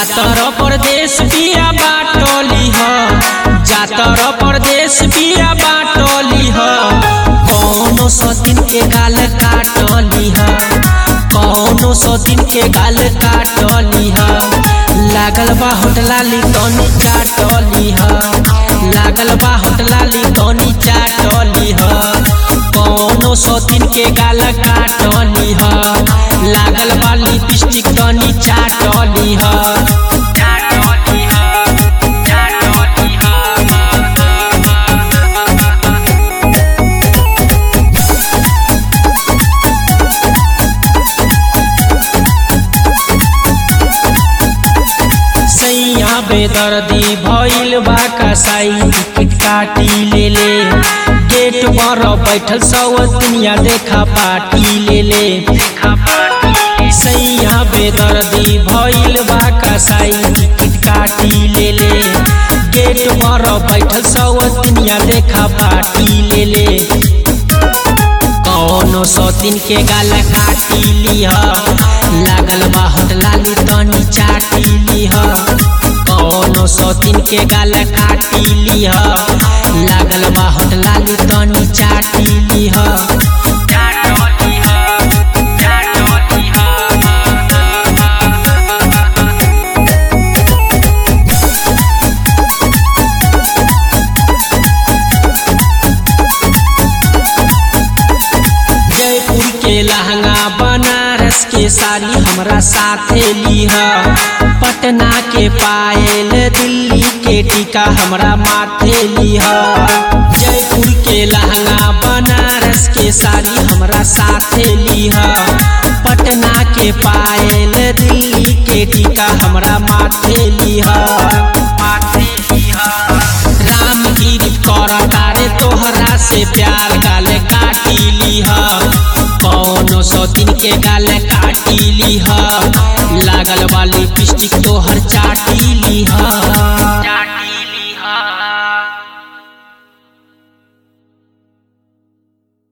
जातर परदेश बिया बाटली ह जातर परदेश बिया बाटली ह कौनो सतीन के गाल काटली ह कौनो सतीन के गाल काटली ह लागल बा होटलाली तनी चाटली ह लागल बा होटलाली तनी चाटली ह कौनो सतीन के गाल काटली ह लागल बा लिपस्टिक तनी चाटली ह सैया बेदर्दी भइल बा कसाई टिकट काटी ले ले गेट पर बैठल सब दुनिया देखा पाटी ले ले सैया बेदर्दी भइल बा कसाई टिकट काटी ले ले गेट पर बैठल सब दुनिया देखा पाटी ले ले कौनो सौतीन के गाल काटी लीह लागल बा होटलाली तनी चाटी लीह कौनो सौतीन के गाल काटी लीह लागल बा होटलाली तनी चाटी लीह जयपुर के लहंगा बनारस के साड़ी हमरा साथे लीह पटना के पायल दिल्ली के टीका हमरा माथे लीह जयपुर के लहंगा बनारस के साड़ी हमरा साथे लीह पटना के पायल दिल्ली के टीका हमरा माथे लीह माथे लीह रामगिरी कर तारे तोहरा से प्यार गाल काटी लीह कौनो सौतीन के गाल काटी लीह लागल वाली पिस्टिक तोहर चाटी लीह